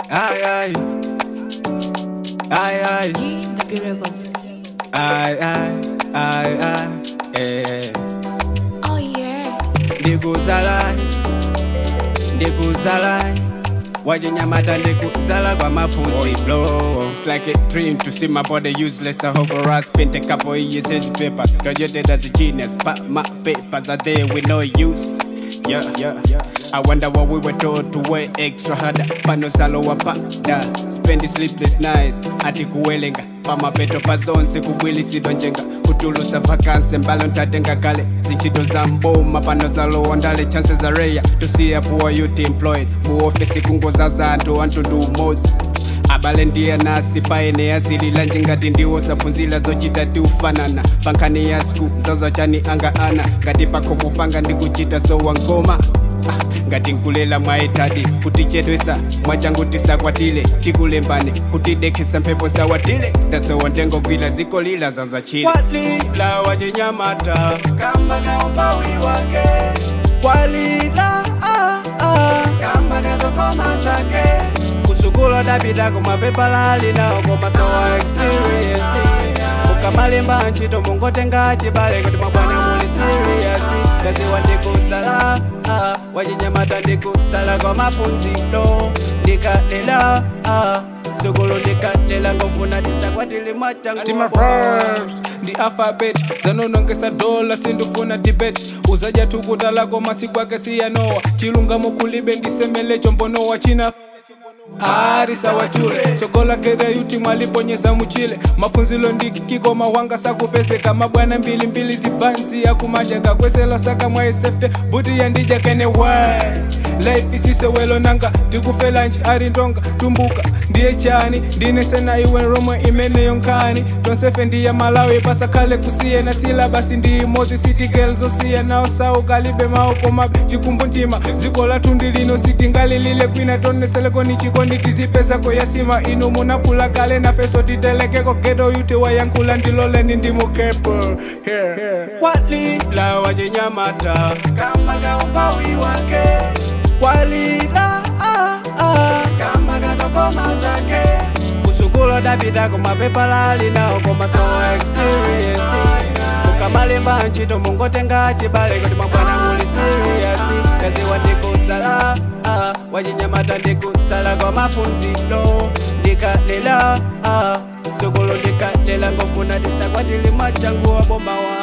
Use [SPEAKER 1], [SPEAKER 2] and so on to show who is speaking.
[SPEAKER 1] Aye, aye. Aye, aye.
[SPEAKER 2] GW Records.
[SPEAKER 1] Aye, aye. Aye, aye. Eh.
[SPEAKER 2] Oh yeah.
[SPEAKER 1] ndikuzala ndikuzala wachinyamata ndikuzala kwa mapunzi blow It's like a dream to see my body useless I hope for us spent a couple years as papers graduated as a genius but my papers are there with no use yeah, yeah, yeah. I wonder what we were told to work extra harder panosalo wapada spend sleepless nights ati kuwelenga pamapeto pazonse kubwilisidwa njenga kutulusa vakansi mbalo ntatenga kale zichito za mboma panozalowa ndale chances za rare tosiya poor youth employed muofesi kungoza za anthu antundu umozi abale ndiye nasi paene yasilila njengati ndiwo saphunzila zochita tiufanana pankhani ya sku zazwachani anga ana ngati pakhomo panga ndikuchita zowangoma Ah, ngati nkulela mwaetadi kutichedwesa mwachangu tisakwatile tikulembane kutidekhesa mphepo sawatile ndasowa ndengogwila ziko lila zazachile walila wachinyamata kamba kaumpawi wake walila ah, ah. kamba kazokoma zake kusukula dapita kumapepa lalinawo komasowa experience ukamalemba ntchito mungotenga chibale kuti mabwana muli serious ndaziwa ndikutsala ah, wachinyamata ndikutsala kwa mapunziro ndikalela ah, sukulu ndikalela ngofuna tidzakwatili
[SPEAKER 3] ati
[SPEAKER 1] mwachangu
[SPEAKER 3] maverbs ndi alphabet zanonongesa dola sindifuna debate uzaja tukutalako masiku ake siyanowa chilungamo kulibe ndisemelecho mbonowa china ari sawachule sokola keda yuti mwaliponyeza muchile mapunzilo ndikikoma wanga sakupeseka mabwana mbilimbili zibanzi yakumanja kakwesela saka mwaisefte buti yandija kene wa life isisewelo nanga ndikufelanji ari ndonga tumbuka ndiye chani ndinesena iwe romwe imeneyo nkhani tonsefe ndiye malawi pasakhale kusiyena sila basi ndiyimodzi sitigel zosiyana osauka-libe maoko mabe chikumbu ntima dziko lathu ndilino sitingalilile kwina toneseleko ni chikondi tizipesako yasima inu munapula kale nafeso titelekeko gedo yuti wayankhula ndiloleni ndimukepo here, here.
[SPEAKER 1] walila wachinyamata kama kaumpawi wake walila ah, ah. kama kazokoma zake kusukula dapita kumapepa lalinawo komasowa experience ukamalemba ntchito mungotenga chibale kuti mabwana muli serious kaziwa ndikutsala ah, wachinyamata ndikutsala kwa mapunziro ndikalela ah, sukulu ndikalela ngofuna tidzakwatili machangu waboma wa